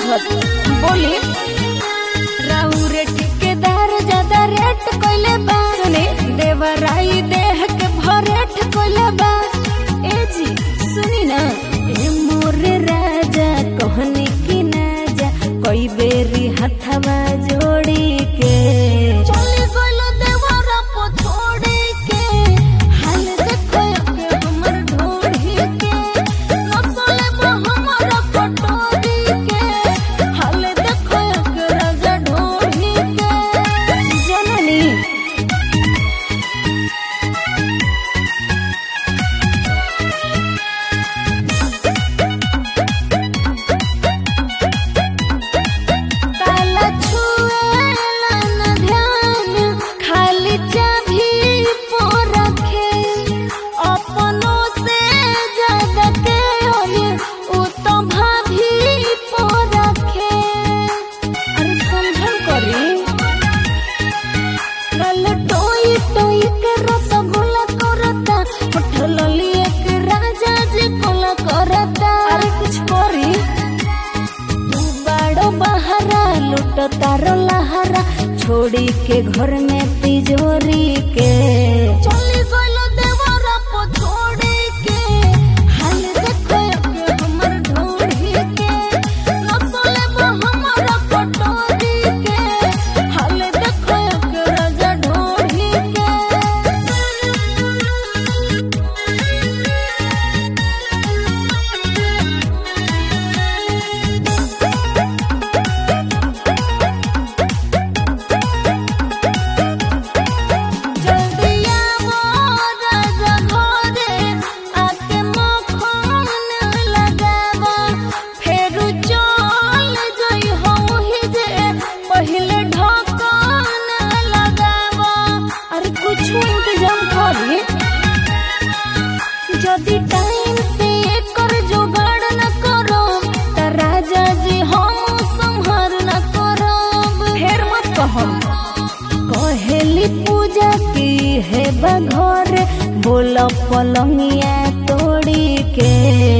बुझत बोली राहु रे ठेकेदार ज्यादा रेट कोइले बा सुने देवराई देह के भरेट कोइले बा ए जी सुनी ना ए मोरे राजा कहनी की ना जा कोई बेरी हथवा जोड़ी के चली गइलो देवरा पो छोड़ी के हाल देखो के हमर ढोढ़ी के नसले बा हमर पटोरी के हाल देखो के राजा ढोढ़ी के जननी ताला छुएला न ध्यान खाली चाभी पो रखे अपनों से ज्यादा के होए उ तो भाभी पो रखे अरे समझल करी कल टोई टोई के रसगुल्ला करता उठल लिए के राजा जी कोला करता अरे कुछ करी तू बड़ो बहरा लुट तारो लहरा छोड़ी के घर में तिजोरी के चली गइलो देवरा पो छोड़ी के हाल देखो के हमर ढोढ़ी के नसले बा हमर पटोरी के हाल देखो के राजा ढोढ़ी के जल्दी आवो राजा घरे आके मखन लगावा फेरू चल जई होही जे पहिले ढकन लगावा अरे कुछ इंतजाम करी যদি টাইম से एकर जुगाड़ न करो त राजा जी हम संहार न करब फेर मत कहम कहेली पूजा की है बघर बोल पलंगिया तोड़ी के